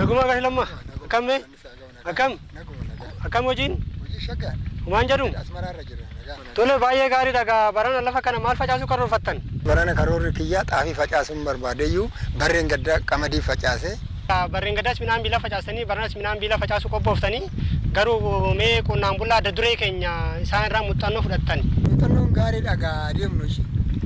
Naguma gashlamma. Akkami? Akkam? Akkam hojiin? Hojii shaggaan. Humaan jedhu? Asmaraarra jira. nagaa. Tole baay'ee gaariidha gaa barana lafa kana maal facaasuu karoorfattan? Barana karoorri kiyyaa xaafii facaasuun barbaadeyyuu barreen gaddaa qamadii facaase. Barreen gaddaas midhaan biilaa facaasanii baranas midhaan biilaa facaasuu qophooftanii garuu mee qonnaan bulaa adda duree keenya isaan irraa muuxannoo fudhattan. Muuxannoon gaariidha gaa adeemnu ishee.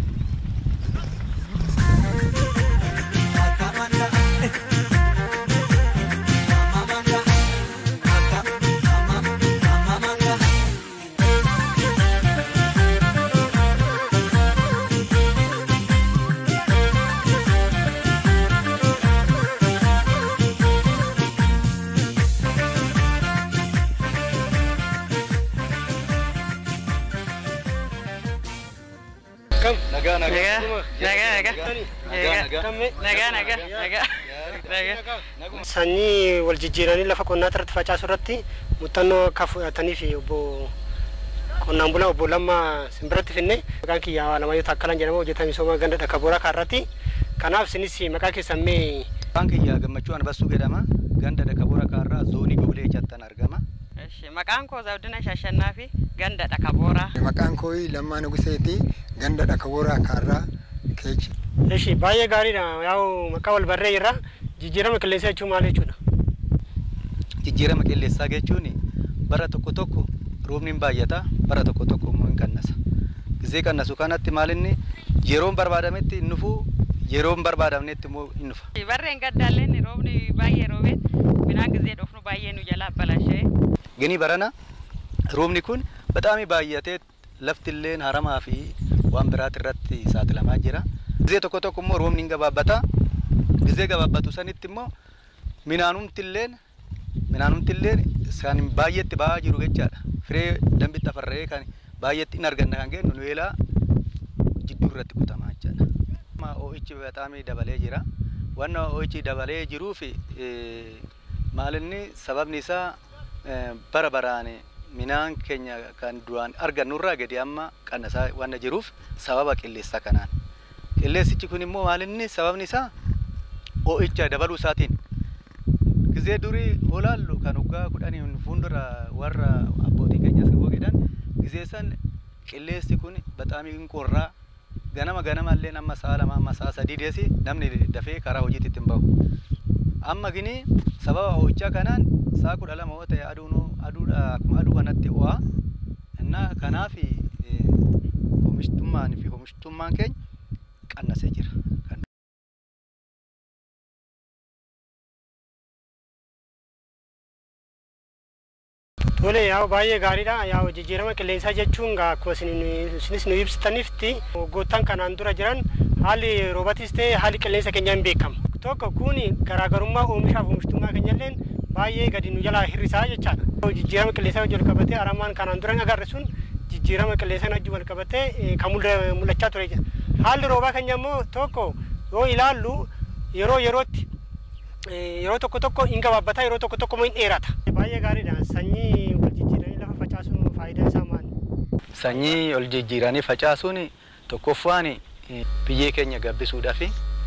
Kam? Nagaa Nagaa, Naguma. nagaa, nagaa. Tani. Nagaa, Akkami? nagaa, nagaa, nagaa, nagaa. Sanyii wal jijjiiranii lafa qonnaa irratti facaasuu irratti muuxannoo akka fudhataniif obbo qonnaan bulaa obbo Lammaa simbiratti finne maqaan kiyya Alamaayyoo Taakkalaan jedhama hojjetaa misooma ganda dhaka booraa kaarratti. Kanaaf isinis maqaa keessan mee Afaan kiyyaa gammachuu anbassuu jedhama. Ganda Dakaboora kaarraa zoonii Gobilee jattan argama. Eshi, Maqaan koo Zabdina Shashannaa fi ganda dhaka booraa. Maqaan koo Lammaa Nuguseeti ganda dhakabooraa kaarraa keechi. Eshi baay'ee gaariidha. Yaa'u maqaa wal barree irra jijjiirama qilleensaa jechuun maal jechuudha? Jijjiirama qilleensaa jechuun bara tokko tokko roobni hin baay'ata, bara tokko tokko immoo hin qannasa. Gizee qannasu kanatti maal inni yeroon barbaadametti hin dhufu, yeroo hin barbaadamnetti immoo hin dhufa. Barreen gaddaalleen roobni baay'ee roobeet midhaan gizee dhufnu baay'ee nu jalaa balashee. Gini barana roobni kun bataami baay'atee laftillee haramaa fi waan biraati irratti saaxilamaa jira. Gizee tokko tokko immoo roobni hin gabaabbata. Gizee gabaabbatu sanitti immoo minaanumtilleen minaanumtilleen kan baay'eetti ba'aa jiru jechaadha. Firee dambi tafarree kan baay'eetti hin arganna kan kennu nu eelaa jidduu irratti kutamaa jechaadha. Amma Oo'ichi bataami dabalee jira. Wanna oo'ichi dabalee jiruuf maalinni sababni isaa eh, bara baraan midhaan keenya kan duraan argannurraa gadi amma qannasaa waan jiruuf sababa qilleensa kanaan. Qilleensichi kun immoo maalinni sababni isaa oo'icha dabaluu isaatiin. Gizee durii olaallu kan waggaa kudhanii fuuldura warra abbootii keenyas jedhan gizee san qilleensi kun bataamii qorraa ganama ganama illee amma sa'a lama amma sa'a sadii deesi namni dafee karaa hojiitti ittiin bahu. Amma gini sababa ho'ichaa kanaan sa'a kudha lama yoo ta'e aduun aduudha akkuma aduu kanatti ho'a. Innaa kanaaf eh, oomishtummaan fi oomishtummaan keenya qannasee jira. Kan Tole yaa'u baay'ee gaariidha. Yaa'u jijjiirama qilleensaa jechuun gaa akkuma isin- isinis nu ibsitaniifti waggoottan kanaan dura jiran haalli roobatis ta'e haalli qilleensa keenyaa hin beekamu. Tokko kun garaagarummaa oomishaaf oomishtummaa keenyalleen baay'ee gadi nu jalaa hir'isaa jechaadha. Jijjiirama qilleensaa wajjin wal qabatee aramaan kanaan dura hin agarre sun jijjiirama qilleensaa wajjin wal qabatee eh, kan mul'a- mul'achaa ture jira. Haalli roobaa keenya immoo tokko yoo ilaallu yeroo yerootti Eh, yeroo tokko tokko hin gabaabbata yeroo tokko tokko immoo hin dheerata. Baay'ee gaariidha. Sanyii wal jijjiiranii lafa facaasuun faayidaan isaa maali? sanyii ol jijjiiranii facaasuun tokkoffaan eh, biyyee keenya gabbisuudhaaf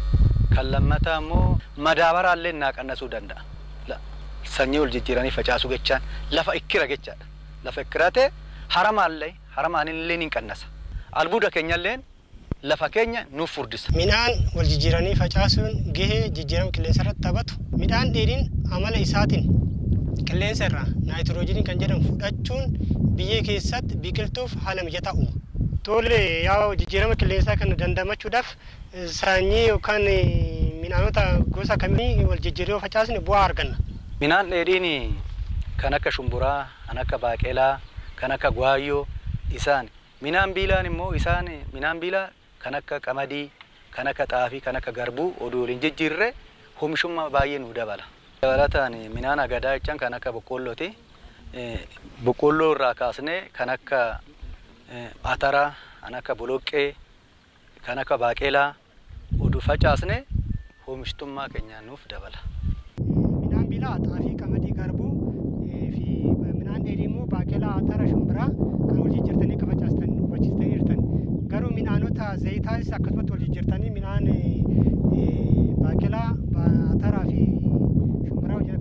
kan lammataa immoo madaabaraallee naa qannasuu danda'a. La- Sanyii ol jijjiiranii facaasuu jechaan lafa ikkira jechaadha. Lafa ikkira ta'e haramaallee haramaanillee ni qannasa. Albuuda keenyallee lafa keenya nuuf furdisa. Midhaan wal jijjiiranii facaasuun gahee jijjiirama qilleensa irratti taphatu. Midhaan dheedhiin amala isaatiin qilleensa irraa naayitiroojiinii kan jedhamu fudhachuun biyyee keessatti biqiltuuf haala mijataa uuma. Tole yaa jijjiirama qilleensaa kana dandamachuudhaaf eh, sanyii yookaan eh, midhaanota gosa kamii wal jijjiiranii yoo facaasne bu'aa arganna. Midhaan dheedhiin kan akka shumburaa, kan akka baaqelaa, kan akka gwaayyoo isaan. Midhaan biilaan immoo isaan midhaan biilaa kan akka qamadii, kan akka xaafii, kan akka garbuu oduu waliin jijjiirre oomishummaa baay'ee nu dabala. Dabalataan midhaan agadaa jechaan kan akka boqqoollooti. Eh, Boqqoolloo irraa kaasnee kan akka eh, ataraa, kan akka boloqqee, kan akka baaqelaa oduu facaasne oomishtummaa keenya nuuf dabala. midhaan biilaa xaafii qamadii garbuu eh, fi midhaan dheedhii immoo baaqelaa atara shumbiraa kan wal jijjiirtanii akka facaastanii hubachiistanii jirtan garuu midhaanota zayitaas akkasumatti wal jijjiirtanii midhaan eh, eh, baaqelaa ba- ataraa fi shumbiraa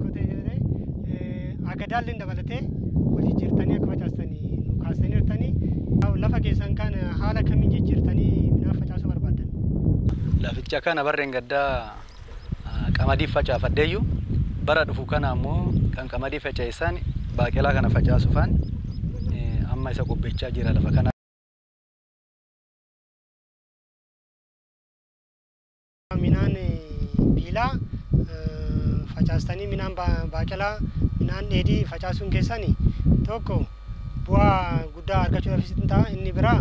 agadaallee dabalatee wal jijjiirtanii akka facaastanii nu kaastanii jirtanii lafa keessan kan haala kamiin jijjiirtanii midhaan facaasuu barbaaddan. Laficha kana barreen gaddaa qamadii facaafadheeyyu bara dhufu kana ammoo kan qamadii faca'isan baaqelaa kana facaasuufaan amma isa qopheechaa jira lafa kana. Midhaan biilaa facaastanii midhaan baaqelaa midhaan dheedhii facaasuun keessani tokko bu'aa guddaa argachuudhaafis ta'a inni biraa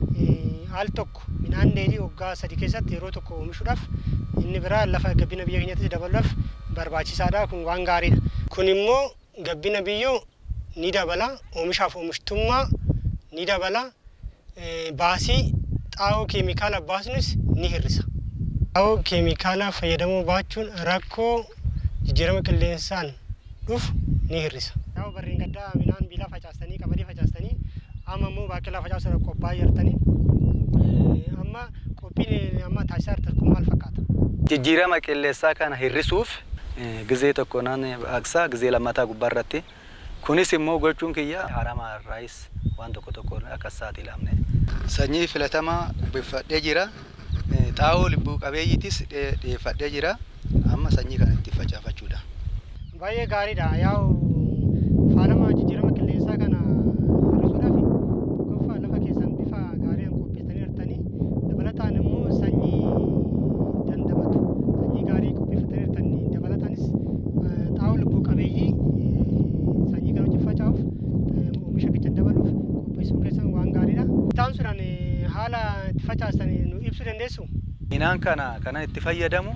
al tokko midhaan dheedhii waggaa sadii keessatti yeroo tokko oomishuudhaaf inni biraa lafa gabbina biyya keenyatti dabaluudhaaf barbaachisaadha kun waan gaariidha. Kun immoo gabbina biyyoo ni dabala oomishaaf oomishtummaa ni dabala baasii xaa'oo keemikaala baasnus ni hir'isa. Xaa'oo keemikaala fayyadamuu baachuun rakkoo jijjiirama qilleensaan dhufu ni hir'isa. Yaa'u barreen gaddaa midhaan biilaa facaastanii qamadii facaastanii amma immoo baaqelaa facaasuudhaaf qophaa'aa jirtanii amma qophiin amma taasisaa jirtan kun maal fakkaata? Jijjiirama qilleensaa kana hir'isuuf gizee tokko naan baqsaa gizee lammataa gubbaa irratti kunis immoo gochuun kiyya harama irraayis waan tokko tokko akka saaxilamne. Sanyii filatamaa uffifadhee jira. Xaa'oo lubbuu qabeeyyiitis dhiyeeffadhee jira. Amma sanyii kana itti facaafachuudha. Baay'ee gaariidha. Yaa'u faalama jijjiirama qilleensaa kana hir'isuudhaaf tokkoffaa lafa keessan bifa gaariidhaan qopheessanii jirtanii dabalataan immoo sanyii dandamatu sanyii gaarii qopheeffatanii jirtanii dabalataanis xaa'oo lubbuu qabeeyyii sanyii kana hojii faca'uuf oomisha keessa dabaluuf qopheessuun keessan waan gaariidha. Isaan sunaan haala itti facaastan nu ibsuu dandeessu? Midhaan kana kanan itti fayyadamu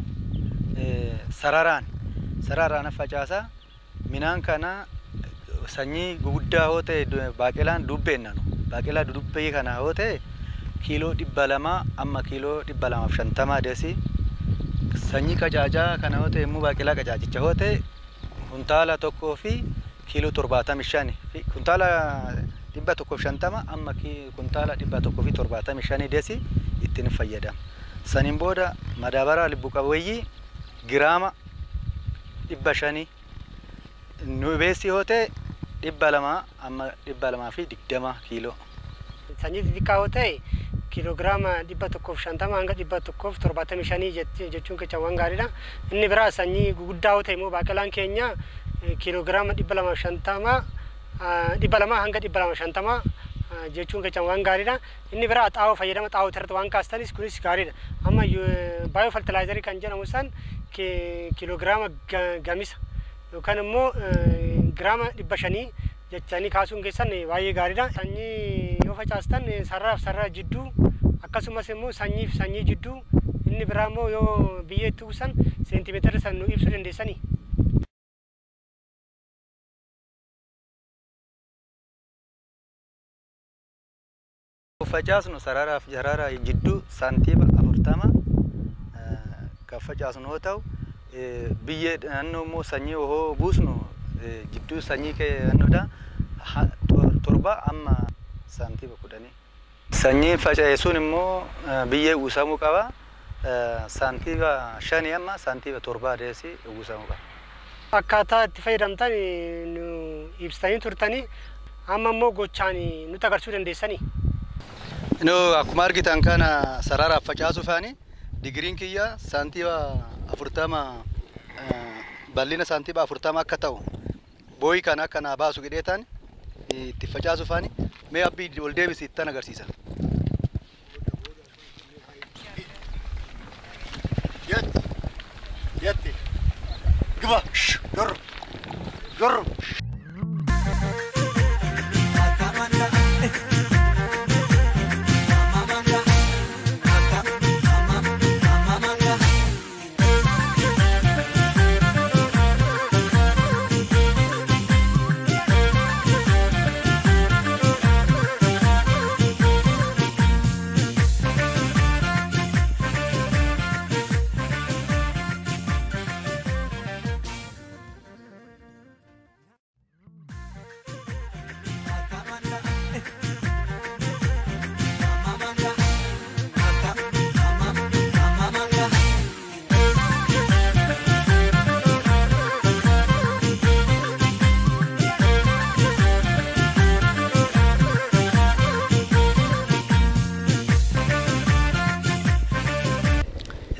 sararaan sararaan facaasaa midhaan kana sanyii guguddaa yoo ta'e baaqelaan dubbeenna nu baaqelaa dudubbee kana yoo ta'e kiiloo dhibba lamaa amma kiiloo dhibba lamaaf shantamaa deesi sanyii qacaacaa kana yoo ta'e immoo baaqelaa qacaacicha yoo ta'e kuntaala tokkoo fi kiiloo torbaatami shani kuntaala dhibba tokkoof shantama amma kuntaala dhibba tokkoo fi torbaatami shani deesi ittiin fayyadama. Saniin booda madaabaraa lubbu qabeeyyii giraama dhibba shanii nu beessi yoo ta'e dhibba lamaa amma dhibba lamaa fi digdama kiiloo. Sanyii xixiqqaa yoo ta'e kiiloogiraama dhibba tokkoof shantama hanga dhibba tokkoof torbaatamii shanii jechuun kecha waan gaariidha. Inni biraa sanyii guguddaa yoo ta'e immoo baaqelaan keenya kiiloogiraama dhibba lamaaf shantama dhibba lamaa hanga dhibba lama shantama jechuun kecha waan gaariidha. Inni biraa xaa'oo fayyadama xaa'oo irratti waan kaastanis kunis gaariidha. Amma baayoo fertilaayizarii kan jedhamu san kiiloogiraama gamisa yookaan immoo giraama dhibba shanii jechanii kaasuun keessan baay'ee gaariidha. Sanyii yoo facaastan sararaaf sarara jidduu akkasumas immoo sanyiif sanyii jidduu inni biraa immoo yoo biyyee itti uwwisan seentimeetira san nu ibsuu dandeessanii. facaasnu sararaaf sarara jidduu saantiima afurtama kan facaasnu yoo ta'u biyyee naannoo immoo sanyii yoo buusnu jidduu sanyii kennuudha torba amma saantiima kudhanii. Sanyii faca'eessuun immoo biyyee uwwisamuu qaba. Saantiima shanii amma saantiima torbaa deessi uwwisamuu qaba. Akkaataa itti fayyadamtan nu ibsitanii turtanii amma immoo gochaan nutti agarsiisuu dandeessanii. No, akkuma argitan kana sararaaf facaasuufaani digiriin kiyya saantiima afurtama bal'ina saantiima afurtama akka ta'u booyi kana akka naa baasu jedheetaan itti facaasuufaani mee abbii ol deebisi ittan agarsiisa. Yetti. Giba. Dur. Dur.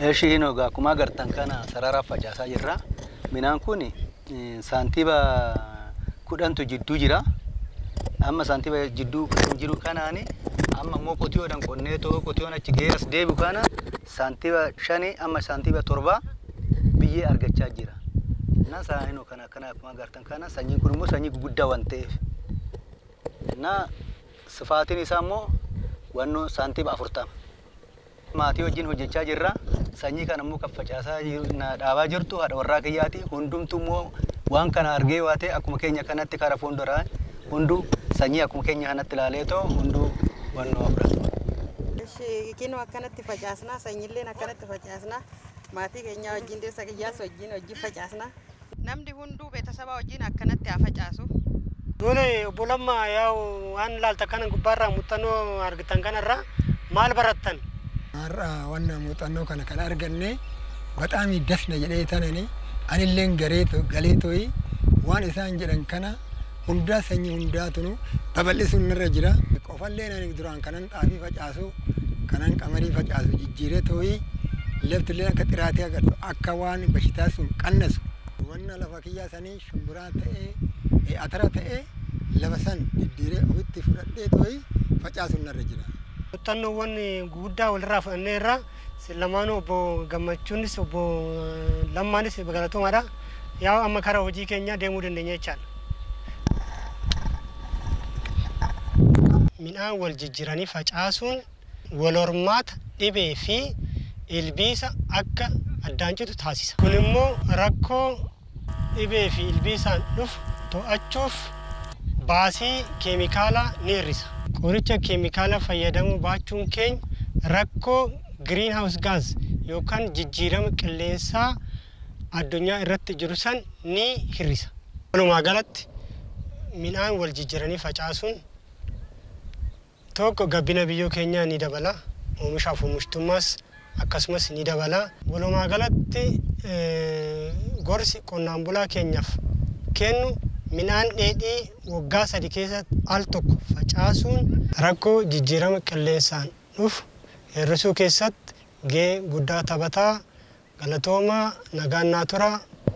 Ishiin ogaa akkuma agartan kana sararaaf facaasaa jirra. Midhaan kun saantiiba kudhantu jidduu jira. Amma saantiiba jidduu jiru kanaani amma immoo qotiyoodhaan qonnee too qotiyoon achi gahee as deebi'u kana saantiiba shanii amma saantiiba torbaa biyyee argachaa jira. Na saayinoo kana kana akkuma agartan kana sanyiin kun immoo sanyii guguddaa waan ta'eef. Na sifaatiin isaa immoo wannoo saantiiba afurtama. Maatii wajjin hojjechaa jirra. Sanyii kana immoo kan facaasaa na dhaabaa jirtu haadha warraa kiyyaati. Hundumtu immoo waan kana argee waa ta'e akkuma keenya kanatti karaa fuulduraa hunduu sanyii akkuma keenya kanatti ilaalee too hunduu wannoo fudhatu. Kinoo akkanatti facaasnaa, sanyiilleen akkanatti facaasnaa, maatii keenya wajjin deessa qiyyaas wajjin wajjin facaasnaa. Namni hunduu beetasaba wajjin akkanatti haa facaasu. Dole obbo Lammaa yaa'u waan ilaalta kana gubbaarraa muuxannoo argitan kanarraa maal barattan? Har'a wannan muuxannoo kana kan arganne baxaami dasna jedhee tanani anilleen garee galee tooyi waan isaan jedhan kana hundaa sanyii hundaatunu babal'isuun irra jira. Qofallee ani duraan kanan xaafii facaasu kanan qamarii facaasu jijjiiree tooyi laftillee akka xiraatee agartu akka waan bashitaa sun qannasu. Wanna lafa kiyyaa sanii shumburaa ta'ee atara ta'ee lafa san diddiiree ofitti fudhadhee tooyi facaasuun irra jira. Muuxannoowwan guguddaa walirraa fudhannee irraa lamaanuu obbo Gammachuunis obbo Lammaanis galatoomaadha. Yaa amma karaa hojii keenyaa deemuu dandeenya jechaadha. Midhaan wal jijjiiranii facaasuun wal hormaata dhibee fi ilbiisa akka addaan citu taasisa. Kun immoo rakkoo dhibee fi ilbiisaan dhufu to'achuuf baasii keemikaalaa ni hir'isa. Qoricha keemikaalaa fayyadamuu baachuun keenya rakkoo giriin haawus gaaz yookaan jijjiirama qilleensaa addunyaa irratti jiru san ni hir'isa. Walumaa galatti midhaan wal jijjiiranii facaasuun tokko gabbina biyyoo keenyaa ni dabala. Oomishaaf oomishtummaas akkasumas ni dabala. Walumaa galatti gorsi qonnaan bulaa keenyaaf kennu midhaan dheedhii waggaa sadi keessatti al tokko facaasuun rakkoo jijjiirama qilleensaan dhufu hir'isuu keessatti gahee guddaa taphataa galatoomaa nagaan naa turaa